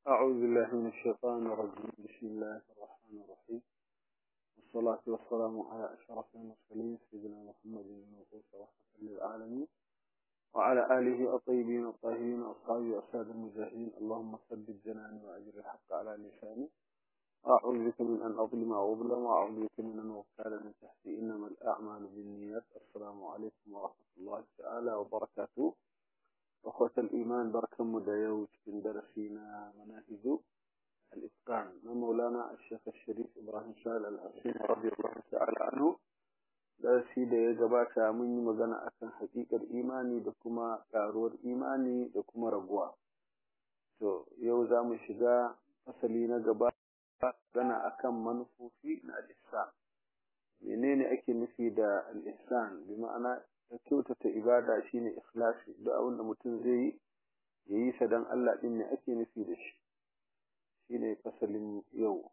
أعوذ بالله من الشيطان الرجيم بسم الله الرحمن الرحيم والصلاة والسلام على أشرف المرسلين سيدنا محمد المبعوث رحمة للعالمين وعلى آله الطيبين الطاهرين وأصحابه أساد المجاهدين اللهم ثبت جناني وأجر الحق على لساني أعوذ بك من أن أظلم أو أظلم وأعوذ بك من أن أغتال من تحتي إنما الأعمال بالنيات السلام عليكم ورحمة الله تعالى وبركاته أخوة الإيمان بركة مدايوت من درسنا مناهج الإتقان مولانا الشيخ الشريف إبراهيم سال الحسين رضي الله تعالى عنه darasi da ya gabata mun yi magana akan haƙiƙar imani da kuma ƙaruwar imani da kuma raguwa to yau za mu shiga fasali na gaba magana akan manufofi na al-ihsan menene ake nufi da al-ihsan bi ma'ana kyautata ibada shine ikhlasi duk abin da mutum zai yi ya yi sa dan Allah din ne ake nufi da shi shine fasalin yau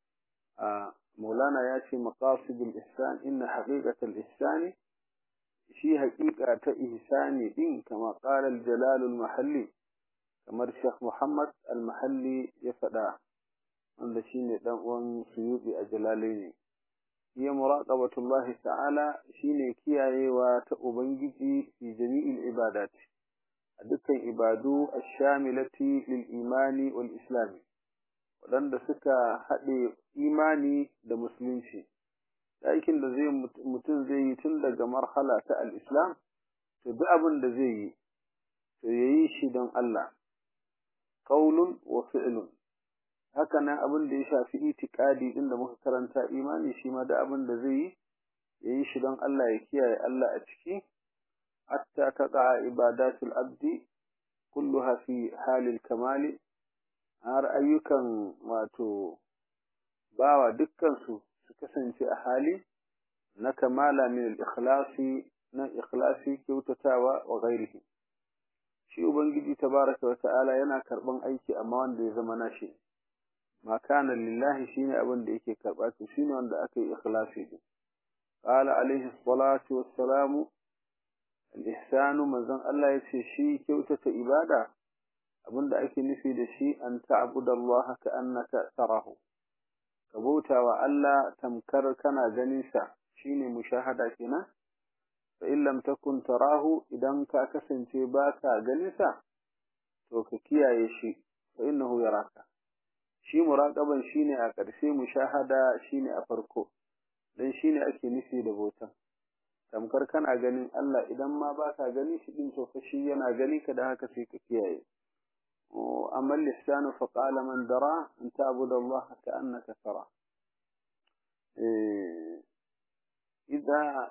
a مولانا ياتي مقاصد الإحسان إن حقيقة الإحسان شي حقيقة إحسان دين كما قال الجلال المحلي كما الشيخ محمد المحلي يفدا عند شين دان سيوبي أجلالين هي مراقبة الله تعالى شين كياي وتأبنجي في جميع العبادات دكان عبادو الشاملة للإيمان والإسلام waɗanda suka haɗe imani da musulunci aikin da zai mutum zai yi tun daga marhala ta al'islam to duk abin da zai yi to ya yi shi don Allah ƙaunun wa fi'ilun haka nan abin da ya shafi itikadi ɗin da muka karanta imani shi ma da abin da zai yi ya yi shi don Allah ya kiyaye Allah a ciki hatta taqa ibadatul abdi kulluha fi halil kamali har ayyukan wato bawa dukkansu su kasance a hali na kamala min al-ikhlasi na ikhlasi kyautatawa wa ghairihi shi ubangiji tabaraka wa ta'ala yana karban aiki amma wanda ya zama nashi ma kana lillahi shine abin da yake karba to shine wanda aka yi ikhlasi din qala alaihi salatu wassalamu al-ihsanu manzon Allah yace shi kyautata ibada abinda ake nufi da shi an ta'budu Allah ka annaka tarahu ka bauta wa Allah tamkar kana ganin sa shine mushahada kenan fa in lam takun tarahu idan ka kasance ba ka ganin sa to ka kiyaye shi fa innahu yaraka shi muraqaban shine a ƙarshe mushahada shine a farko dan shine ake nufi da bautan tamkar kana ganin Allah idan ma ba ka gani shi din to fa shi yana gani ka da haka sai ka kiyaye وأما اللسان فقال من درى أن تعبد الله كأنك ترى إذا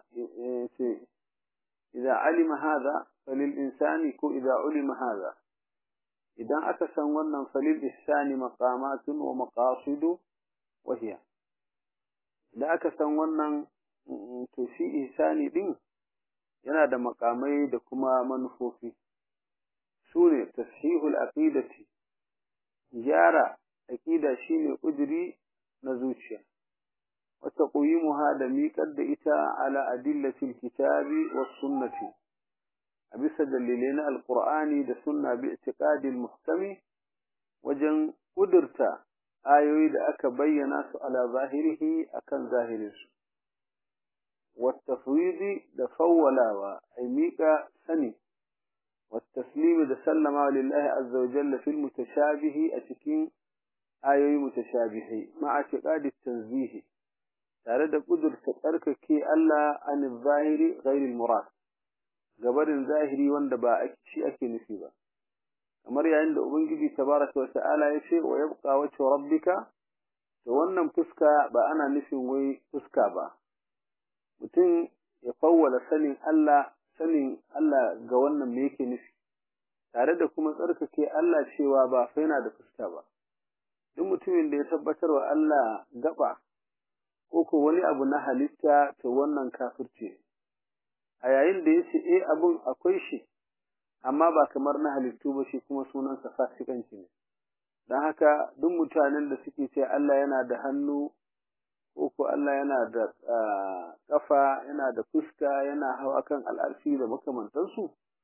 إذا علم هذا فللإنسان إذا علم هذا إذا أكسن ونن فللإحسان مقامات ومقاصد وهي إذا أكسن ونن تشي إحساني دين yana da makamai da kuma manufofi sune tashihul aqidati gyara aqida shine kuduri na zuciya wa taqwimuha da miƙar da ita ala adillatil kitabi was sunnati a bisa dalilai na alqur'ani da sunna bi i'tiqadil muhkami wajen kudurta ayoyi da aka bayyana su ala zahirihi akan zahirinsu والتفويض da fawwalawa ay miƙa sani والتسليم ده سلم لله عز وجل في المتشابه أتكين آيوي متشابه مع اعتقاد التنزيه تارد قدر تترك كي ألا عن الظاهر غير المراد قبر الظاهري واندبا أكشي أكي نسيبا أمر عند أبنجي تبارك وتعالى يشي ويبقى وجه ربك تونم فسكا بأنا نسي وي فسكا با متن يفول سنين ألا sanin Allah ga wannan me yake nufi tare da kuma tsarkake Allah cewa ba fa yana da fuska ba duk mutumin da ya tabbatar wa Allah gaba ko ko wani abu na halitta to wannan kafirce a yayin da yace eh abun akwai shi amma ba kamar na halittu ba shi kuma sunansa fasikanci ne dan haka duk mutanen da suke ce Allah yana da hannu ko ko Allah yana da kafa yana da fuska yana hawa kan al'arshi da makamantansu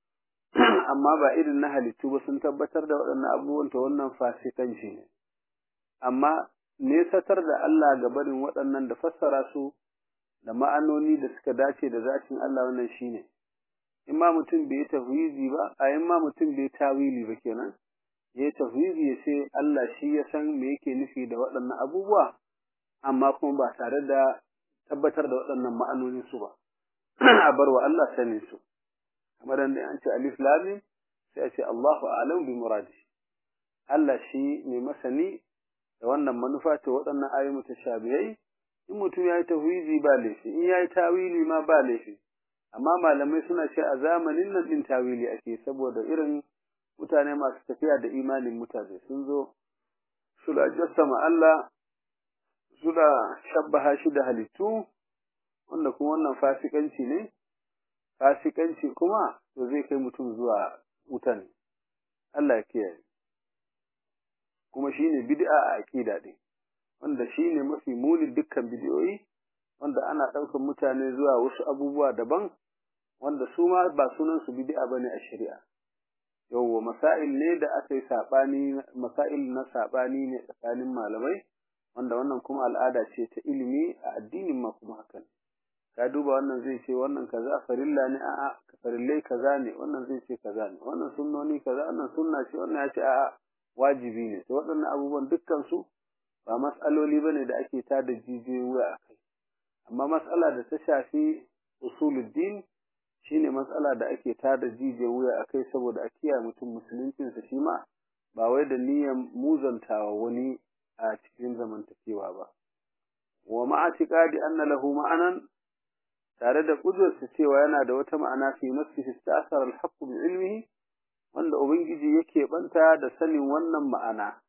amma ba irin na halittu ba sun tabbatar da waɗannan abubuwan ta wannan fasikanci ne amma nesatar da Allah ga barin waɗannan da fassara su da ma'anoni da suka dace da zatin Allah wannan shine in ma mutum bai tafwizi ba a in ma mutum bai tawili ba kenan ya tafwizi ya ce Allah shi ya san me yake nufi da waɗannan abubuwa amma kuma ba tare da tabbatar da waɗannan ma'anonin su ba a bar wa Allah sanin su kamar da an ce alif lam sai a ce Allahu a'lam bi muradi Allah shi ne masani da wannan manufa ta waɗannan ayoyi mutashabihai in mutum ya yi tafwizi ba laifi in ya yi tawili ma ba laifi amma malamai suna ce a zamanin nan din tawili ake saboda irin mutane masu tafiya da imanin mutane sun zo suna jassama Allah suna shabbaha shi da halittu wanda kuma wannan fasikanci ne fasikanci kuma to zai kai mutum zuwa wutan Allah ya kiyaye kuma shine bid'a a aqida din wanda shine mafi muni dukkan bidiyoyi wanda ana ɗaukar mutane zuwa wasu abubuwa daban wanda su ma ba sunan su bid'a bane a shari'a yawwa masail ne da aka yi sabani masail na sabani ne tsakanin malamai wanda wannan kuma al'ada ce ta ilimi a addinin ma kuma hakan ka duba wannan zai ce wannan kaza farilla ne a'a farillai kaza ne wannan zai ce kaza ne wannan sunnoni kaza wannan sunna ce wannan ya ce a'a wajibi ne to waɗannan abubuwan dukkan su ba mas'aloli bane da ake tada jijiyoyin wuya a kai amma mas'ala da ta shafi usuluddin shine mas'ala da ake tada jijiyoyin wuya a kai saboda a kiyaye mutum musuluncinsa shi ma ba wai da niyyar muzantawa wani a cikin zamantakewa ba wa ma'atiqadi anna lahu ma'anan tare da kudurta cewa yana da wata ma'ana fi nafsihi istasara al-haqq bi ilmihi wanda ubangiji yake banta da sanin wannan ma'ana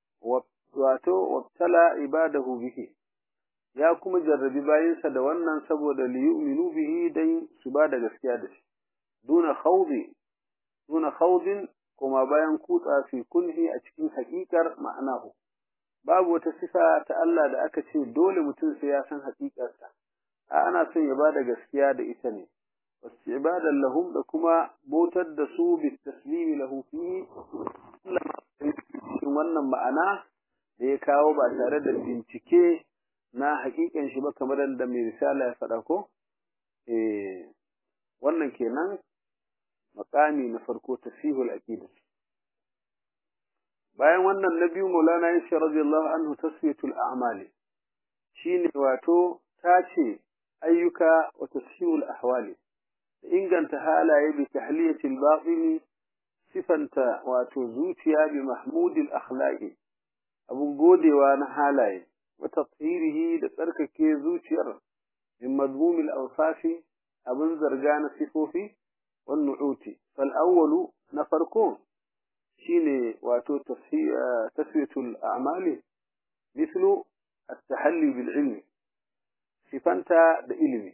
wato wabtala ibadahu bihi ya kuma jarrabi bayinsa da wannan saboda li yu'minu bihi dan su ba da gaskiya da shi duna khawdi duna khawdin kuma bayan kutsa fi kunhi a cikin haƙiƙar ma'anahu babu wata sifa ta Allah da aka ce dole mutum sai ya san haƙiƙarsa a ana son ya bada gaskiya da ita ne wastibadan lahum da kuma bautar da su bi taslimi lahu fi wannan ma'ana da ya kawo ba tare da bincike na haƙiƙan shi ba kamar da mai risala ya faɗa ko eh wannan kenan makami na farko tasihul aqidah bayan wannan na biyu Maulana Yasha radiyallahu anhu tasfiyatul a'mali shine wato tace ayyuka wa tasfiyul ahwali inganta halaye bi tahliyatil batini sifanta wato zuciya bi mahmudil akhlaqi abun godewa na halaye wa tathhirihi da tsarkake zuciyar min madmumil awsafi abun zarga na sifofi wan nu'uti fal awwalu na farko shine wato tasfiyatul a'mali mithlu at-tahalli bil ilmi sifanta da ilimi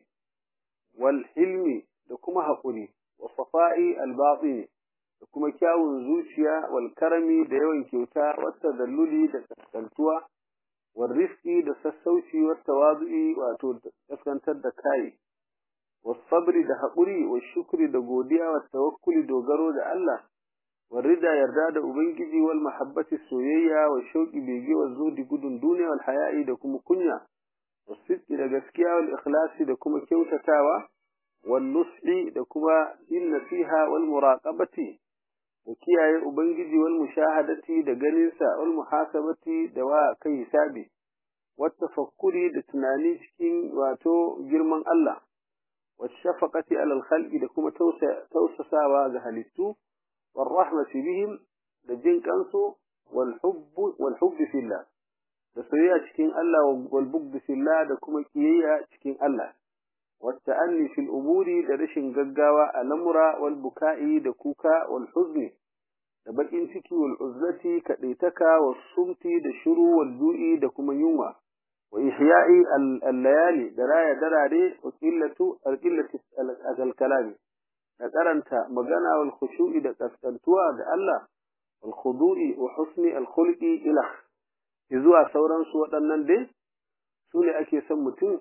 wal hilmi da kuma haƙuri wa safa'i al batini da kuma kyawun zuciya wal karami da yawan kyauta wata dalluli da kaskantuwa wal rifqi da sassauci wa tawazu'i wato kaskantar da kai was sabri da haƙuri wa shukri da godiya wa tawakkuli dogaro da Allah والرضا yarda da ubangiji wal mahabbati soyayya wa shauqi bege wa zuhdi gudun duniya wal haya'i da kuma kunya wasidqi da gaskiya wal ikhlasi da kuma kyautatawa wal nushi da kuma yin nasiha wal muraqabati da kiyaye ubangiji wal mushahadati da ganin sa wal muhasabati da wa kai hisabi wat tafakkuri da tunani cikin wato girman Allah wa shafaqati alal khalqi da kuma tausasawa ga halittu والرحمة بهم دجين كانسو والحب والحب في الله da soyayya cikin Allah wal bugd fillah da kuma kiyayya cikin Allah والتأني في الأمور da rashin gaggawa a lamura wal buka'i da kuka wal huzni da bakin ciki wal uzlati kadaitaka was sumti da shiru wal du'i da kuma yunwa wa ihya'i al layali da raya darare wa qillatu al qillati al kalami da karanta magana wal khushu'i da kaskantuwa ga Allah wal khudu'i wa husni al khulqi ila zuwa sauran su waɗannan dai su ne ake son mutum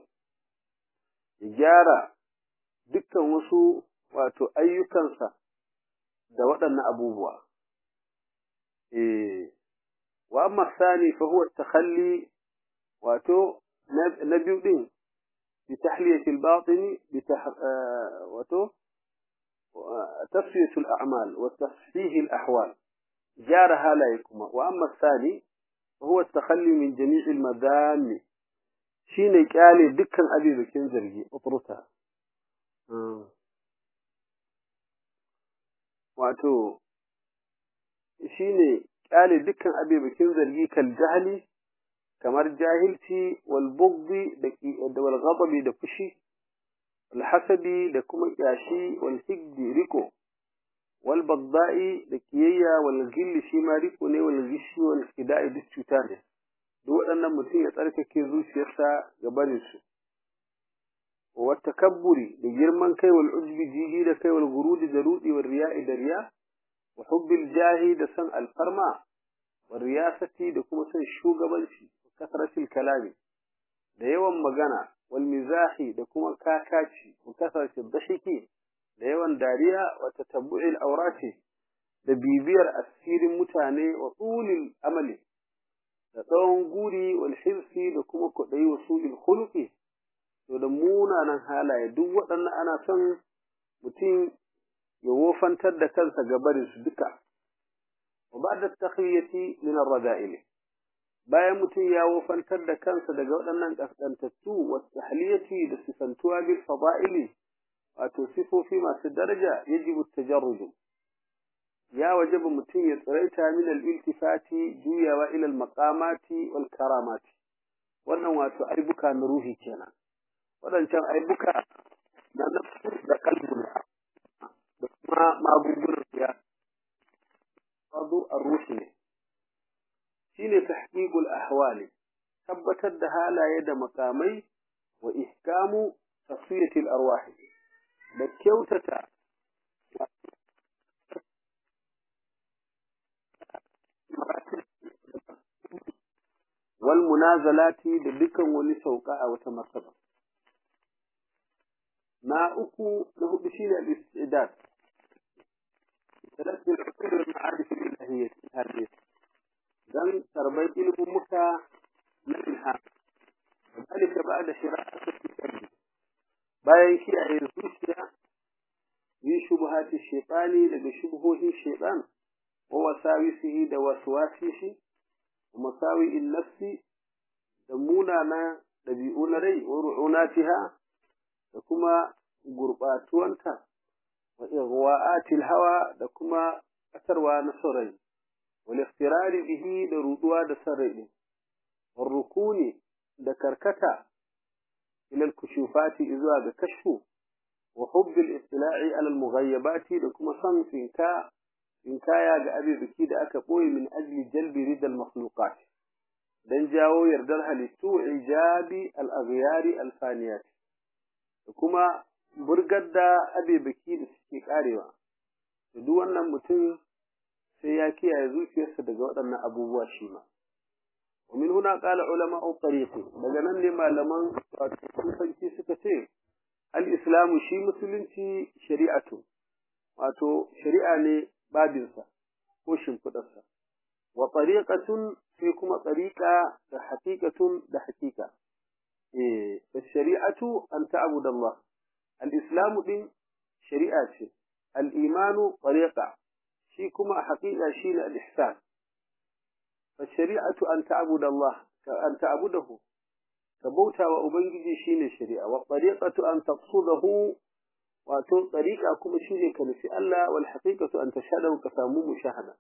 ya gyara dukkan wasu wato ayyukansa da waɗannan abubuwa eh wa amma sani fa huwa takhalli wato na biyu din bi tahliyati al-batin bi wato tasfiyatu al-a'mal wa tasfih al-ahwal jara halaykuma wa amma sani fa huwa takhalli min jami' al-madam shine kyale dukkan abibakin zargi utruta wato shine kyale dukkan abibakin zargi kal jahli kamar jahilci wal bugdi da wal ghadabi da fushi wal hasadi da kuma kyashi wal higdi riko wal bagda'i da kiyayya wal gilli shi ma riko ne wal gishi wal kida'i duk cuta ne duk waɗannan mutum ya tsarkake zuciyarsa ga barin su wa takabburi da girman kai wal ujbi jiji da kai wal gurudi da rudi wal riya'i da riya wa hubbil jahi da san alfarma wal riyasati da kuma san shugabanci kasratil kalami da yawan magana wal mizahi da kuma kakaci wa kasratil dashiki da yawan dariya wa tatabbu'il awrati da bibiyar asirin mutane wa tulil amali da tsawon guri wal hirsi da kuma kuɗai wa sulil khuluqi to da munanan halaye duk waɗannan ana son mutum ya wofantar da kansa ga barin su duka wa ba'da takhiyati min ar-rada'il bayan mutum ya wofantar da kansa daga waɗannan kaskantattu wa tahliyati da sifantuwa bil fada'ili wato sifofi masu daraja yajibu tajarruj ya wajaba mutum ya tsiraita min al-iltifati juyawa ila al-maqamati wal karamati wannan wato aibuka na ruhi kenan waɗancan aibuka na nafsu da kalbu da kuma magungunan ya fadu ar-ruhi ne shine tahqiqul ahwali tabbatar da halaye da makamai wa ihkamu tasfiyatil arwah da kyautata wal munazalati da dukan wani sauka a wata martaba na uku na hudu shine al-istidad ثلاث العقول والمعارف الإلهية هذه dan tarbar ilimin muka na ilham ذلك بعد شراءة الكتاب bayan kiyaye zuciya yi shubuhati shaitani daga shubuhohin shaitan wa wasawisihi da waswasihi wa masawi'in nafsi da munana dabi'u na rai wa ru'unatiha da kuma gurbatuwanta wa igwa'atil hawa da kuma kasarwa na sarai wal iftirari bihi da ruduwa da sarai wa rukuni da karkata ila al-kushufati zuwa ga kashfu wa hubb al-istila'i ala al-mughayyabat da kuma san finka finkaya ga abibiki da aka boye min ajli jalbi rid al-makhluqat dan jawo yardar halittu ijabi al-aghyari al-faniyat da kuma burgar da abibiki da suke karewa da duk wannan mutum sai ya kiyaye zuciyarsa daga waɗannan abubuwa shi ma ومن هنا قال علماء الطريق daga ne malaman sufanci suka ce al-islamu shi musulunci shari'atu wato shari'a ne babinsa ko shimfidarsa wa tariqatun sai kuma tariqa da haqiqatun da haqiqa eh shari'atu an ta'budu Allah al-islamu din shari'a ce al-imanu tariqa shi kuma haqiqa shine al-ihsan فالشريعة أن تعبد الله أن تعبده كبوتا وأبنجي شين الشريعة والطريقة أن تقصده وأتون طريقة كم شين كنفي الله والحقيقة أن تشهده كسامو مشاهدة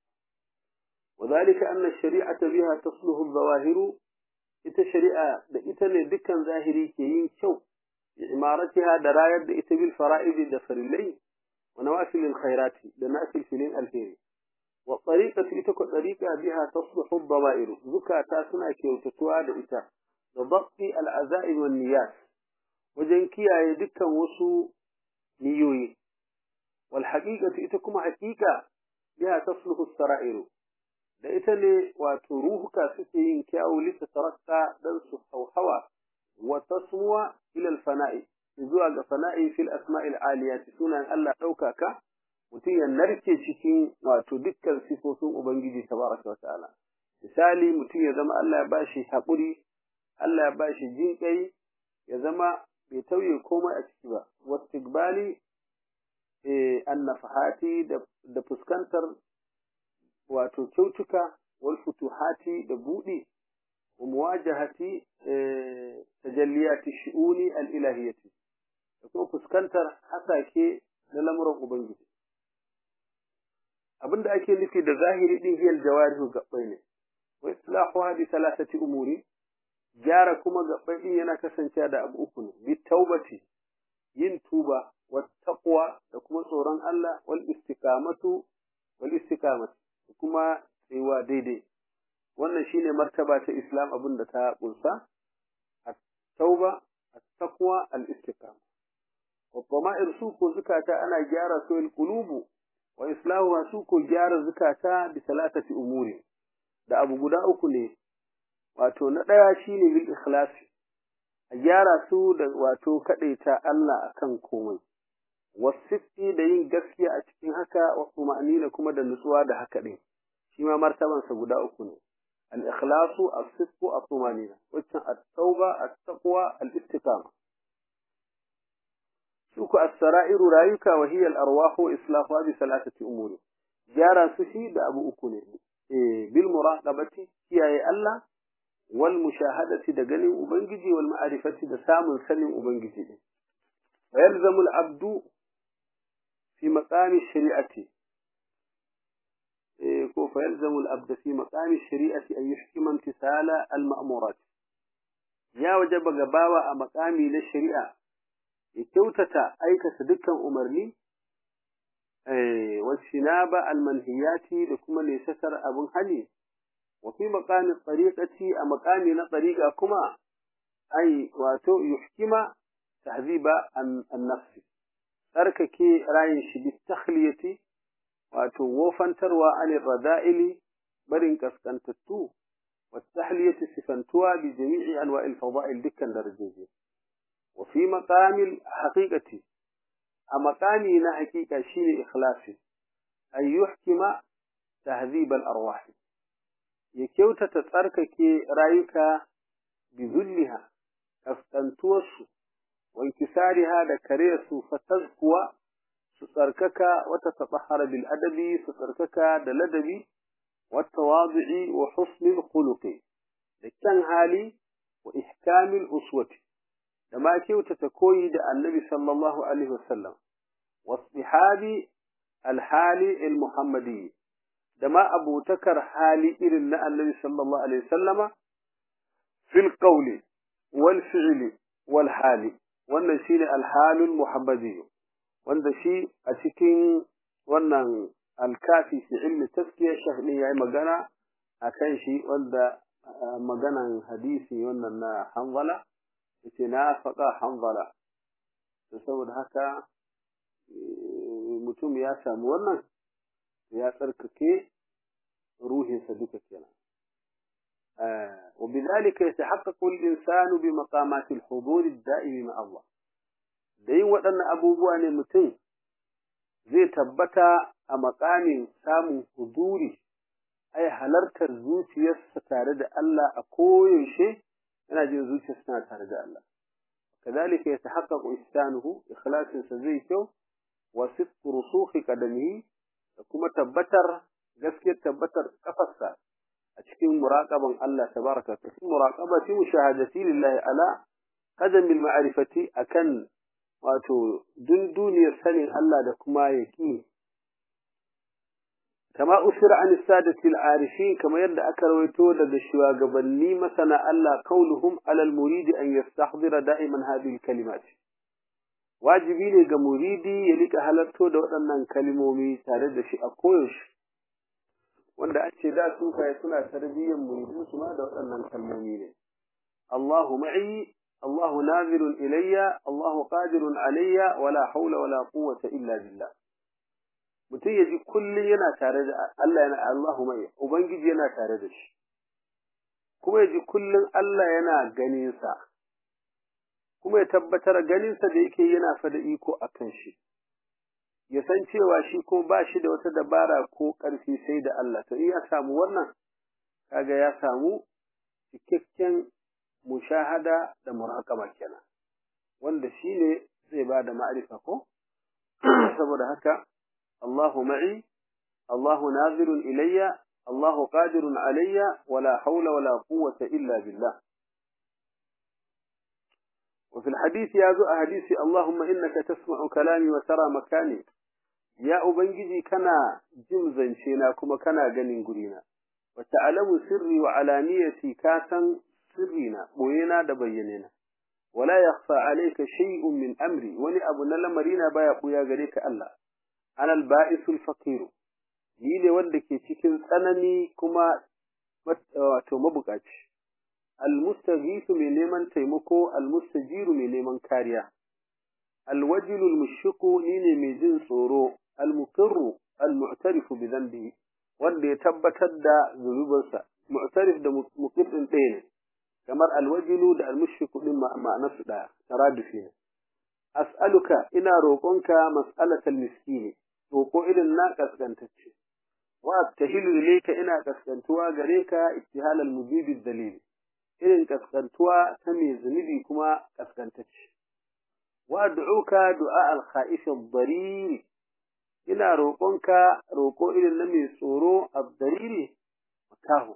وذلك أن الشريعة بها تصله الظواهر ita shari'a da ita ne dukkan zahiri ke yin kyau imaratiha da rayar da ita bil fara'idi da farillai wa nawafilil khairati da nafil filin alheri والطريقة إتكو طريقة بها تصلح الضمائر زكاة سنة كيوتتوا لإتا لضبط العزائم والنيات وجنكيا يدكا وسو نيوي والحقيقة إتكم حقيقة بها تصلح السرائر da ita ne wato ruhuka suke yin kyawu lita tarakka dan su hauhawa wa tasmuwa ila fana'i zuwa ga fana'i fil asma'il aliyati sunan Allah ɗaukaka mutum ya narke cikin wato dukkan sifofin ubangiji tabaraka wata'ala misali mutum ya zama Allah ya bashi haƙuri Allah ya bashi jinƙai ya zama bai tauye komai a ciki ba wastiqbali eh annafahati da fuskantar wato kyautuka wal futuhati da buɗi wa muwajahati tajalliyati shu'uni al ilahiyati da kuma fuskantar hasake na lamuran ubangiji abinda ake nufi da zahiri din hiyal jawarihu gabbai ne wa islahuha bi thalathati umuri gyara kuma gabbai din yana kasancewa da abu uku ne bi taubati yin tuba wa taqwa da kuma tsoron Allah wal istiqamatu wal istiqamatu kuma tsayuwa daidai wannan shine martaba ta Islam abin da ta kunsa at-tauba at-taqwa al-istiqama wa dama'ir su ko zukata ana gyara su al-qulubu wa islahuha su ko gyara zukata bi salatati umuri da abu guda uku ne wato na daya shine bil ikhlasi a gyara su da wato kadaita Allah akan komai wasifi da yin gaskiya a cikin haka wa tumanina kuma da nutsuwa da haka din shi ma martabansa guda uku ne al-ikhlasu as-sidqu at-tumanina wacce at-tauba at-taqwa al-istiqama suku as-sara'iru rayuka wa hiya al-arwahu islahuha bi salatati umuri gyara su shi da abu uku ne eh bil muraqabati kiyaye Allah wal mushahadati da ganin ubangiji wal ma'rifati da samun sanin ubangiji din wa yalzamu al-abdu fi maqami shari'ati فيلزم الأبد في مقام الشريعة أن يحكم امتثال المأمورات يا وجب غباوة مقامي للشريعة يكوتة أيك صدقا أمرني والشناب المنهيات لكم ليستر أبو حلي وفي مقام الطريقة مقام طريقة كما أي واتو يحكم تهذيب النفس تركك رايش بالتخلية wato wofantarwa anil rada'ili barin kaskantattu wattahliyati sifantuwa bi jami'i anwa'il fada'il dukkan darajoji wa fi maqamil haqiqati a maqami na haqiqa shine ikhlasi ay yuhkima tahdhib al arwah ya kyautata tsarkake rayuka bi zulliha kaskantuwarsu wa inkisariha da kare su fatazkuwa su tsarkaka wata tatahara bil adabi su tsarkaka da ladabi wata wazi'i wa husnil khuluqi da kyan hali wa ihkamil uswati da ma kyautata koyi da annabi sallallahu alaihi wasallam wasbihabi alhali almuhammadi da ma abutakar hali irin na annabi sallallahu alaihi wasallama fil qawli wal fi'li wal hali wannan shine alhalul muhammadi wanda shi a cikin wannan alkafi fi ilmi taskiya shahni yayi magana akan shi wanda maganan hadisi wannan na hanzala yace na faɗa hanzala to saboda haka mutum ya samu wannan ya tsarkake ruhinsa duka kenan وبذلك يتحقق الإنسان بمقامات الحضور الدائم مع الله da yin waɗannan abubuwa ne mutum zai tabbata a makamin samun huduri ai halartar zuciyarsa tare da Allah a koyaushe yana jin zuciyarsa tana tare da Allah kazalika yatahaqqaqu ihsanuhu ikhlasinsa zai kyau wa sidqu rusukhi qadamihi da kuma tabbatar gaskiyar tabbatar kafarsa a cikin muraqaban Allah tabaraka wa ta'ala muraqabati mushahadati lillahi ala qadamil ma'rifati akan wato dunduniyar sanin Allah da kuma yaki kama usira an sadatil arifin kama yadda aka rawaito daga shugabanni masana Allah kauluhum alal muridi an yastahdira da'iman hadhihi kalimat wajibi ne ga muridi ya rika halarto da waɗannan kalmomi tare da shi a koyaushe wanda a ce da su kai suna tarbiyyar muridin su ma da waɗannan kalmomi ne Allahu ma'i الله ناظر إلي الله قادر علي ولا حول ولا قوة إلا بالله mutum ya ji kullum yana tare da Allah yana Allahu mai ubangiji yana tare da shi kuma ya ji kullum Allah yana ganin sa kuma ya tabbatar ganin sa da yake yana fa da iko akan shi ya san cewa shi ko ba shi da wata dabara ko ƙarfi sai da Allah to in ya samu wannan kaga ya samu cikakken mushahada da muraqaba kenan wanda shine zai ba da ma'rifa ko saboda haka Allahu ma'i Allahu nazirun ilayya Allahu qadirun alayya wala hawla wala quwwata illa billah وفي الحديث يا ذو حديث اللهم إنك تسمع كلامي وترى مكاني يا أبنجي كنا جمزا شينا كما كنا جنين قرينا وتعلم سري وعلانيتي كاسا سرينا بوينا دبينينا ولا يخفى عليك شيء من أمري ولي أبو نلمرينا بايا قويا غريك الله أنا البائس الفقير ليلي ودك تكن سنني كما مبقاتش المستغيث من neman taimako almustajiru mai neman kariya alwajilul mushfiqu ne mai jin tsoro almuqirru almu'tarifu bi dhanbihi wanda ya tabbatar da zunubansa mu'tarif da muqir din ɗaya ne kamar alwajilu da almushfiqu din ma'anar su ɗaya taradufi ne as'aluka ina roƙonka mas'alatal miskini roƙo irin na kaskantacce wa attahilu ilayka ina kaskantuwa gare ka ittihalal mujibi dalili irin kaskantuwa ta mai zunubi kuma kaskantacce wa du'uka du'a al-kha'if ad-darir ina roƙonka roƙo irin na mai tsoro ad-dariri makahu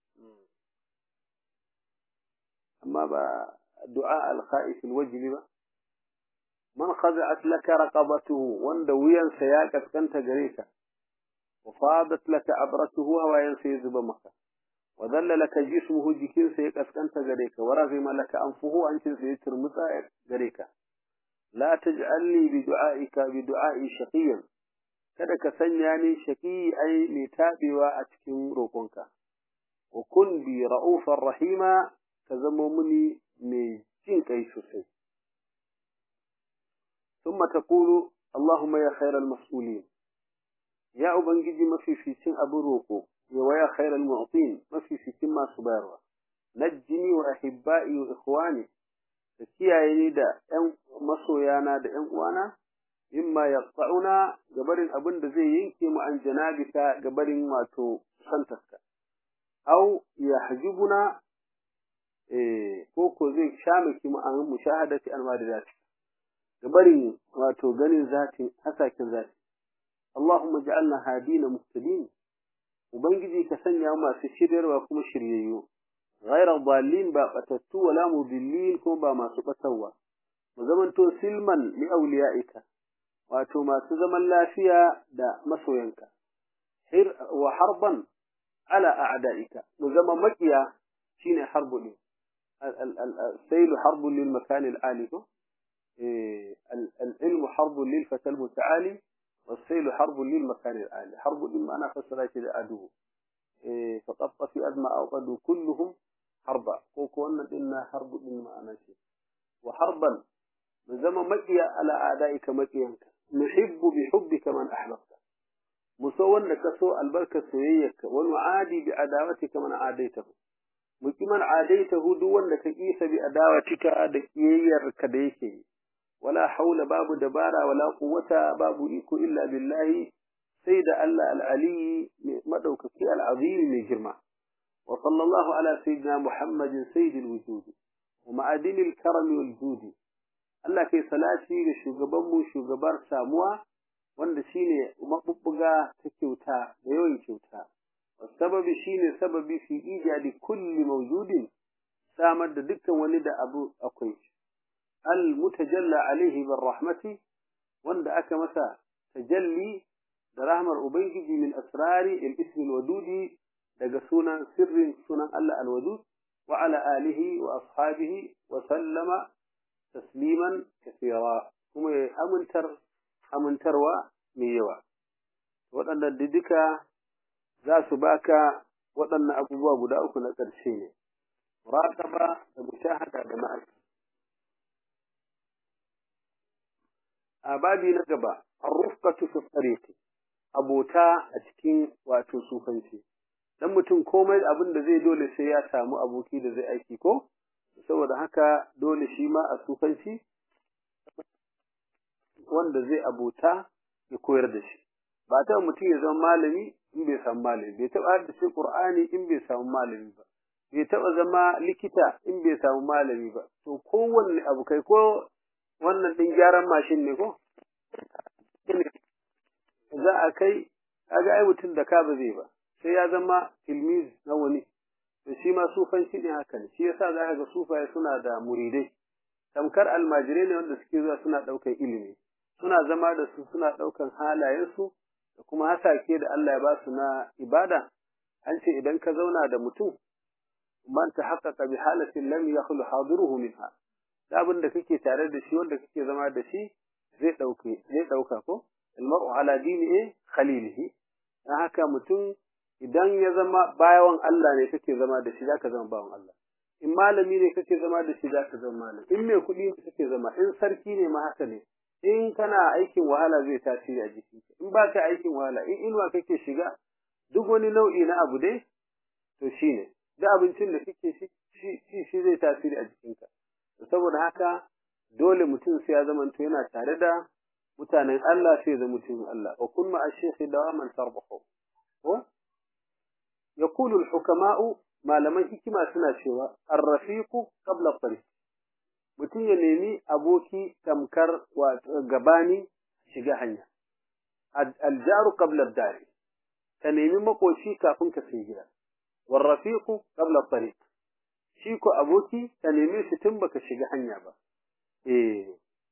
amma ba du'a al-kha'if al-wajli ba man khaza'at laka raqabatuhu wanda wuyansa ya kaskanta gare ka wa fadat laka abratuhu hawayansa ya zuba maka وذل لك جسمه جكين سيكس أنت غريك ورغم لك أنفه أنت سيتر مطاعك غريك لا تجعلني بدعائك بدعائي شقيا kada ka sanya ni shaki ai mai taɓewa a cikin roƙonka wa kun bi ra'ufar rahima ka zama muni mai jin kai sosai ثم تقول اللهم يا خير المسؤولين يا أبنجي ما في في سن أبو روكو ويا خير المعطين ما في في سن ما سباروا نجني وأحبائي وإخواني تكيا دا أن مسويانا دا أن وانا مما يقطعنا قبل أبن زي ينكي عن جنابك قبل ما تو سنتك أو يحجبنا إيه كوكو زي شامك مع مشاهدة أنوار ذاتك قبل ما تو غني ذاتي حساكن ذاتي اللهم اجعلنا هادين مهتدين وبنجي كسنيا ما في شرير وكم شرييو غير ضالين باقتتو ولا مضلين كم با ما سبتوا وزمن تو سلما لأوليائك واتو ما سزمن لافيا دا مسوينك حر وحربا على أعدائك وزمن مكيا شين حرب لي السيل حرب للمكان العالي العلم حرب للفتى المتعالي والسيل حرب للمكان العالي حرب لما أنا فسرت العدو إيه فقط في أدمى أوقدوا كلهم حربا وكونا إنا حرب لما أنا شيء وحربا من زمن مكيا على أعدائك مكيانك نحب بحبك من أحببت مسوى كسو البركة سويك ونعادي بعداوتك من عاديته مكمن عاديته دون لك إيس بأداوتك أدكييرك ديكي ولا حول باب دبارة ولا قوة باب إيكو إلا بالله سيد الله العلي مدوكك العظيم من جرمه وصلى الله على سيدنا محمد سيد الوجود ومعادن الكرم والجود الله كي صلاتي لشوغبان شوغبار ساموا wanda shine mabubbuga ta kyauta da yawan kyauta sababi shine sababi fi ijadi kulli mawjudin samar da dukkan wani da abu akwai المتجلى عليه بالرحمة وند أكمسا تجلي برحمة أبيجي من أسرار الاسم الودود لقسونا سر سنة ألا الودود وعلى آله وأصحابه وسلم تسليما كثيرا ثم أمنتر أمنتر وميوا وأن الددك ذا سباكا وأن أبواب بداؤك نترشيني مراقبة ومشاهدة بمعرفة a babi na gaba arrufqatu fi tariqi abota a cikin wato sufanci dan mutum komai abin da zai dole sai ya samu aboki da zai aiki ko saboda haka dole shi ma a sufanci wanda zai abota ya koyar da shi ba ta mutum ya zama malami in bai samu malami bai taɓa haddace Qur'ani in bai samu malami ba bai taɓa zama likita in bai samu malami ba to kowanne abu kai ko wannan ɗin gyaran mashin ne ko za a kai kaga ai mutum da ka ba zai ba sai ya zama tilmiz na wani to shi ma sufanci ne haka ne shi yasa za ka ga sufaye suna da muridai tamkar almajirai ne wanda suke zuwa suna ɗaukar ilimi suna zama da su suna ɗaukan halayensu da kuma hasake da Allah ya ba su na ibada an ce idan ka zauna da mutum man ta haƙaƙa bi halatin lam yakhlu hadiruhu minha da abin da kake tare da shi wanda kake zama da shi zai ɗauke zai ɗauka ko almar'u ala dini eh khalilihi dan haka mutum idan ya zama bayan Allah ne kake zama da shi zaka zama bawan Allah in malami ne kake zama da shi zaka zama malami in mai kuɗi ne kake zama in sarki ne ma haka ne in kana aikin wahala zai tasiri a jikinka in ba ka aikin wahala in inuwa kake shiga duk wani nau'i na abu dai to shine da abincin da kake shi shi zai tasiri a jikinka saboda haka dole mutum sai ya zamanto yana tare da mutanen Allah sai ya zama mutumin Allah wa kun ma ash-shaykh dawaman tarbahu ko yaqulu al-hukama'u malaman hikima suna cewa ar-rafiqu qabla at mutum ya nemi aboki tamkar gabani shiga hanya aljaru qabla dari ka nemi makoci kafin ka sai gida warrafiqu qabla tariq shi ko aboki ka nemi shi tun baka shiga hanya ba eh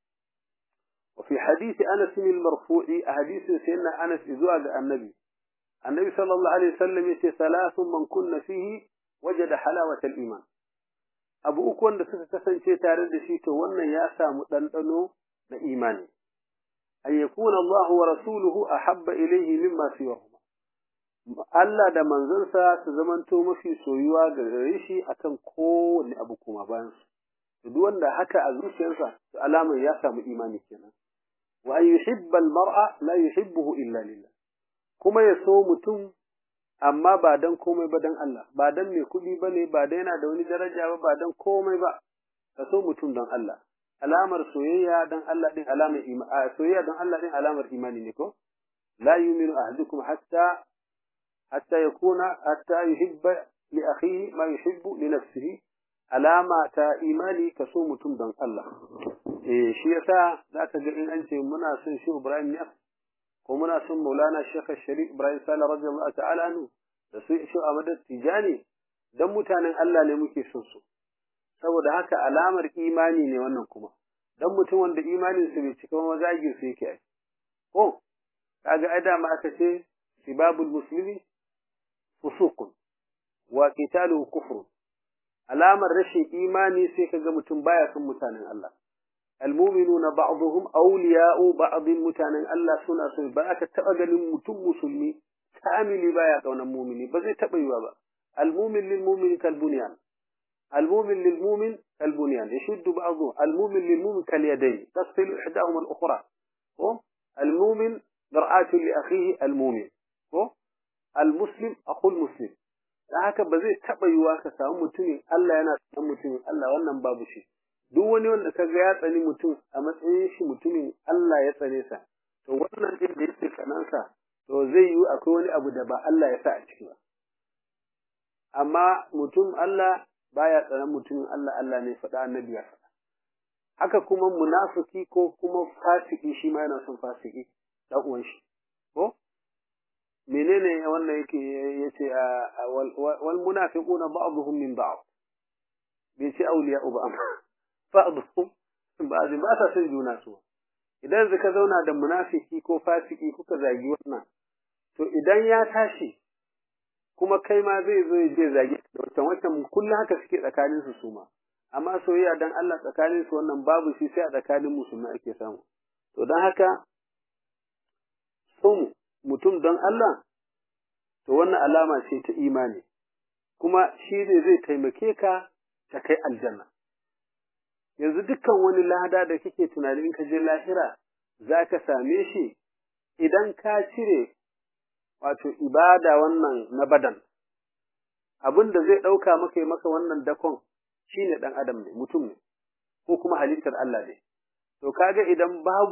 وفي حديث أنس المرفوع حديث سيدنا أنس إذواج النبي النبي صلى الله عليه وسلم يقول ثلاث من كن فيه وجد حلاوة الإيمان abu uku wanda suka kasance tare da shi to wannan ya samu ɗanɗano na imani an yakuna Allah wa rasuluhu ahabba ilayhi mimma siwahuma Allah da manzansa su zamanto mafi soyuwa ga gare shi akan kowanne abu kuma bayan su to duk wanda haka a zuciyarsa to alamar ya samu imani kenan wa an yuhibba al-mar'a la yuhibbuhu illa lillah kuma ya so mutum amma ba dan komai ba dan Allah ba dan mai kuɗi ba ne ba dan yana da wani daraja ba ba dan komai ba ka so mutum dan Allah alamar soyayya dan Allah din alamar imani soyayya dan Allah din alamar imani ne ko la yu'minu ahadukum hatta hatta yakuna hatta yuhibba li akhihi ma yuhibbu li nafsihi alama ta imani ka so mutum dan Allah eh shi yasa zaka ga in an ce muna son shi Ibrahim ne ko muna son Maulana Sheikh Sharif Ibrahim Sala radiyallahu ta'ala anhu da su shi Ahmad Tijani dan mutanen Allah ne muke son su saboda haka alamar imani ne wannan kuma dan mutum wanda imanin sa bai cika ba zagin sa yake ai ko kaga ai dama aka ce sibabul muslimi fusuqun wa qitaluhu kufrun alamar rashin imani sai kaga mutum baya son mutanen Allah المؤمنون بعضهم أولياء بعض متانا الله سنة سنة بأك تأجل متم مسلمي كامل بايا كون المؤمن بزي تبيوا با المؤمن للمؤمن كالبنيان المؤمن للمؤمن كالبنيان يشد بعضه المؤمن للمؤمن كاليدين تصل إحداهما الأخرى هو المؤمن مرآة لأخيه المؤمن هو المسلم أخو المسلم haka ba zai taɓa yiwa ka samu mutumin Allah yana samun mutumin Allah wannan babu shi duk wani wanda ka ga ya tsani mutum a matsayin shi mutumin Allah ya tsane sa to wannan din da yake kanansa to zai yi akwai wani abu da ba Allah ya sa a ciki ba amma mutum Allah baya tsanan mutumin Allah Allah ne faɗa annabi ya faɗa haka kuma munafiki ko kuma fasiki shi ma yana son fasiki dan uwan shi ko menene wannan yake yace wal munafiquna ba'dhum min ba'd bai ce awliya'u ba amma ba'dhum ba'd ba sa son juna su idan zaka zauna da munafiki ko fasiki kuka zagi wannan to idan ya tashi kuma kai ma zai zo ya je zagi da wancan wancan kullum haka suke tsakanin su suma amma soyayya dan Allah tsakanin su wannan babu shi sai a tsakanin musulmai ake samu to dan haka son mutum don Allah to wannan alama ce ta imani kuma shi ne zai taimake ka ta kai aljanna yanzu dukkan wani lada da kake tunani in ka je lahira za ka same shi idan ka cire wato ibada wannan na badan abin da zai ɗauka maka yi maka wannan dakon shi ne ɗan adam ne mutum ne ko kuma halittar Allah ne to kaga idan babu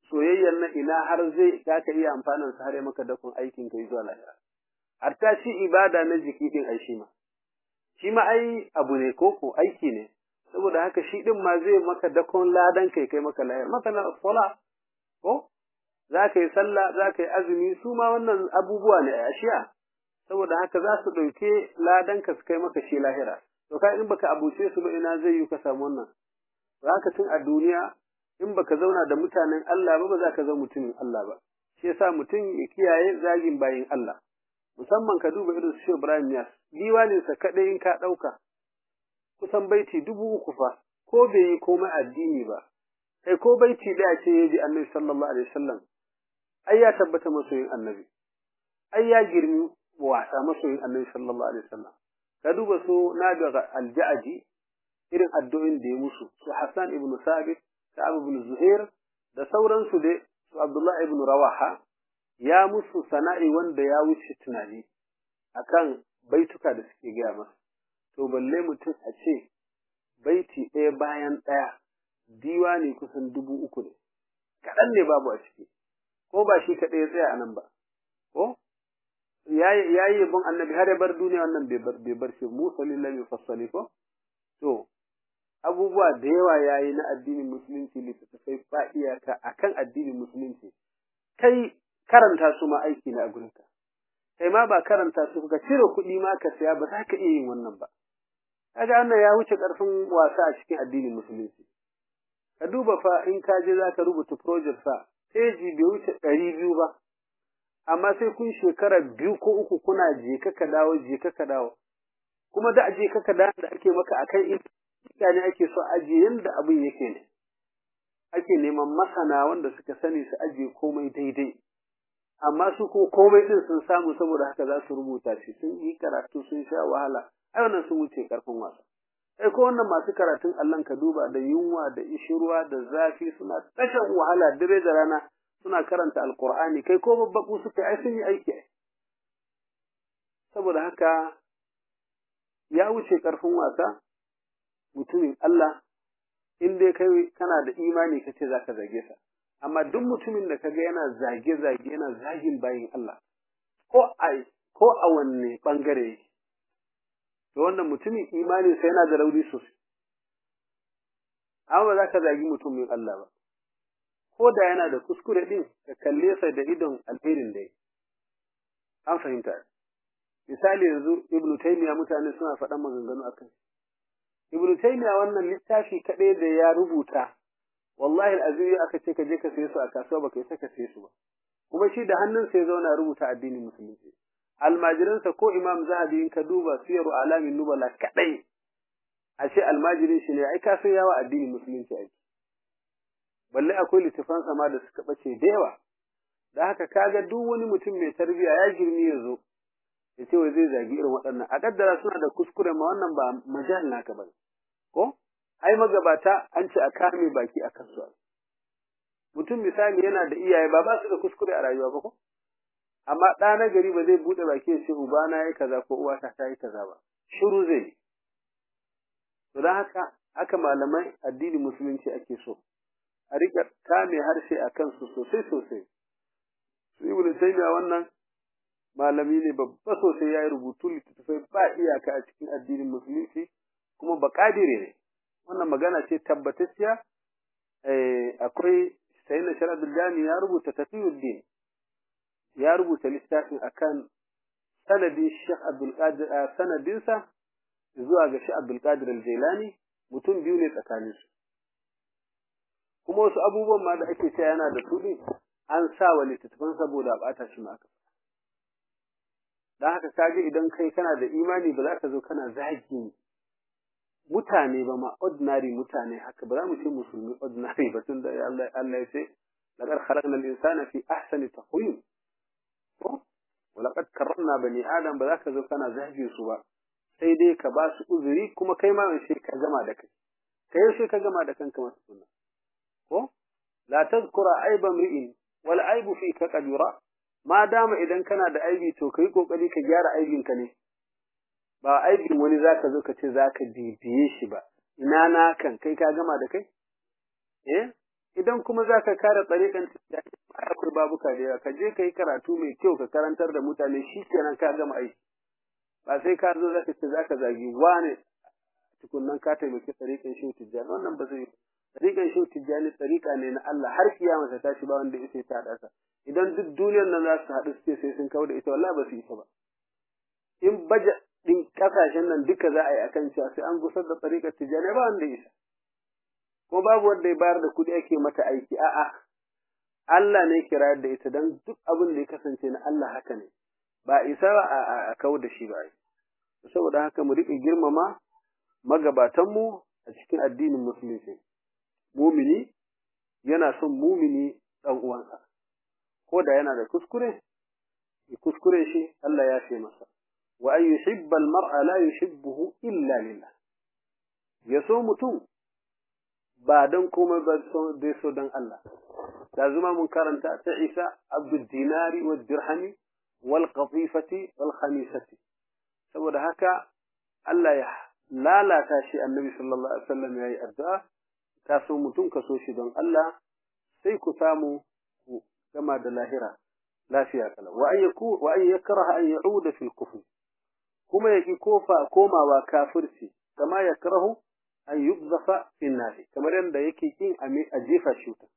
soyayyan nan ina har zai za ka iya amfanin sa har ya maka dakon aikin ka zuwa lahira har ta ci ibada na jiki din ai shi ma shi ma ai abu ne koko aiki ne saboda haka shi din ma zai maka dakon ladan kai kai maka lahira masana sala ko za ka yi sallah za ka yi azumi su ma wannan abubuwa ne a ashiya saboda haka za su ɗauke ladan ka su kai maka shi lahira to ka in baka abuce su ba ina zai yi ka samu wannan za ka tun a duniya in baka zauna da mutanen Allah ba ba za ka zama mutumin Allah ba shi yasa mutum ya kiyaye zagin bayin Allah musamman ka duba irin su Ibrahim Yas diwanin sa kadai in ka dauka kusan baiti dubu uku fa ko bai yi komai addini ba kai ko baiti da ce ya ji Annabi sallallahu alaihi wasallam ai ya tabbata masoyin Annabi ai ya girmi wasa masoyin Annabi sallallahu alaihi wasallam ka duba su Nabi al-Ja'di irin addu'o'in da ya musu su Hassan ibn Sabit Ka'ab ibn Zuhair da sauransu dai su Abdullah ibn Rawaha ya musu sana'i wanda ya wuce tunani akan baituka da suke gaya masa to balle mutum a ce baiti ɗaya bayan ɗaya diwani kusan dubu uku ne kaɗan ne babu a ciki ko ba shi kaɗai ya tsaya a nan ba ko ya yi yabon annabi har ya bar duniya wannan bai bar shi musa lillahi fassali ko to abubuwa da yawa ya yi na addinin musulunci littattafai ba iyaka a kan addinin musulunci kai karanta su ma aiki ne a gurinka kai ma ba karanta su ka cire kuɗi ma ka saya ba za ka iya yin wannan ba kaga wannan ya wuce ƙarfin wasa a cikin addinin musulunci ka duba fa in ka je za ka rubuta project fa peji bai wuce ɗari biyu ba amma sai kun shekara biyu ko uku kuna je ka dawo je ka dawo kuma da je ka dawo da ake maka akan mutane ake so ajiye yadda abin yake ne ake neman masana wanda suka sani su ajiye komai daidai amma su ko komai din sun samu saboda haka za su rubuta shi sun yi karatu sun sha wahala ai wannan sun wuce karfin wasa sai ko wannan masu karatun Allah ka duba da yunwa da ishirwa da zafi suna tashan wahala dare da rana suna karanta alqur'ani kai ko babbaku suka ai sun yi aiki saboda haka ya wuce karfin wasa mutumin Allah in dai kai kana da imani kace zaka zage sa amma duk mutumin da kaga yana zage zage yana zagin bayin Allah ko a ko a wanne bangare to wannan mutumin imani sai yana da rauni sosai amma zaka zagi mutumin Allah ba ko da yana da kuskure din ka kalle sa da idon alherin da an fahimta misali yanzu ibnu taymiya mutane suna faɗan maganganu akan Ibn Taymiya wannan littafi kaɗai da ya rubuta, wallahi al'azim aka ce ka je ka saye su a kasuwa baka yi ka saye su ba. Kuma shi da hannunsa ya zauna rubuta addinin musulunci. Almajiransa ko Imam Zahabi in ka duba siyaru alamin nubala kaɗai. A ce almajirin shi ne ai ka san yawa addinin musulunci aiki. Balle akwai littafan sama da suka ɓace da yawa. Da haka kaga duk wani mutum mai tarbiyya ya girmi ya zo. ya ce wai zai zagi irin waɗannan a kaddara suna da kuskure ma wannan ba majal naka ba ko ai magabata an ce a kame baki a kan su mutum misali yana da iyaye ba ba su da kuskure a rayuwa ba ko amma ɗa na gari ba zai buɗe baki ya ce uba na yi kaza ko uwata ta yi kaza ba shiru zai yi to don haka haka malamai addini musulunci ake so a riƙa kame harshe a kansu sosai sosai su ibnu taymiya wannan malami ne babba sosai ya yi rubutu littattafai ba iyaka a cikin addinin musulunci kuma ba kadire ne wannan magana ce tabbatacciya akwai sai na shara jami ya rubuta tafiyuddin ya rubuta littafin akan sanadin Sheikh Abdul Qadir sanadinsa zuwa ga Sheikh Abdul Qadir al-Jailani mutum biyu ne tsakanin su kuma wasu abubuwan ma da ake cewa yana da su an sa wa littattafan saboda a bata shi ma aka dan haka kage idan kai kana da imani ba za ka zo kana zagi mutane ba ma ordinary mutane haka ba za mu ce musulmi ordinary ba tun da Allah Allah ya ce laqad khalaqna al-insana fi ahsani taqwim ko walaqad karramna bani adam ba za ka zo kana zagi su ba sai dai ka ba su uzuri kuma kai ma sai ka gama da kai kai sai ka gama da kanka masu sunna ko la tadhkura aiba mri'in wal aibu fika qad yura ma dama idan kana da aibi to kai kokari ka gyara aibinka ne ba aibin wani zaka zo ka ce zaka bibiye shi ba ina na kan kai ka gama da kai eh idan kuma za ka kare tsarikan tijjani akwai babuka da yawa ka je ka yi karatu mai kyau ka karantar da mutane shi kenan ka gama aiki ba sai ka zo zaka ce zaka zagi wane tukunnan ka taimaki tsarikan shehu tijjani wannan ba zai yi tsarikan shehu tijjani tsarika ne na Allah har kiyama ta tashi ba wanda yake ta dasa idan duk duniyar nan za su haɗu su ce sai sun kawo da ita wallahi ba su isa ba in baje din kasashen nan duka za a yi akan cewa sai an gusar da tsarikar tijjani ba wanda isa ko babu wanda ya bayar da kuɗi ake mata aiki a'a Allah ne ke rayar da ita don duk abin da ya kasance na Allah haka ne ba isa a kawo da shi ba saboda haka mu riƙe girmama magabatanmu a cikin addinin musulunci mumini yana son mumini ɗan uwansa ko da yana da kuskure ya kuskure shi Allah ya ce masa wa an yuhibba al-mar'a la yuhibbuhu illa lillah ya so mutum ba don komai ba dai so don Allah da zuma mun karanta ta Isa abdul dinari wa dirhami wal qatifati wal khamisati saboda haka Allah ya lalata shi annabi sallallahu alaihi wasallam yayi addu'a ka so mutum ka so shi don Allah sai ku samu ku gama da lahira lafiya kala wa an yaku wa an yakraha an ya'uda fil kufr kuma yaki kofa komawa kafirci kama yakrahu an yubzafa fi nari kamar yadda yake kin a jefa shi wuta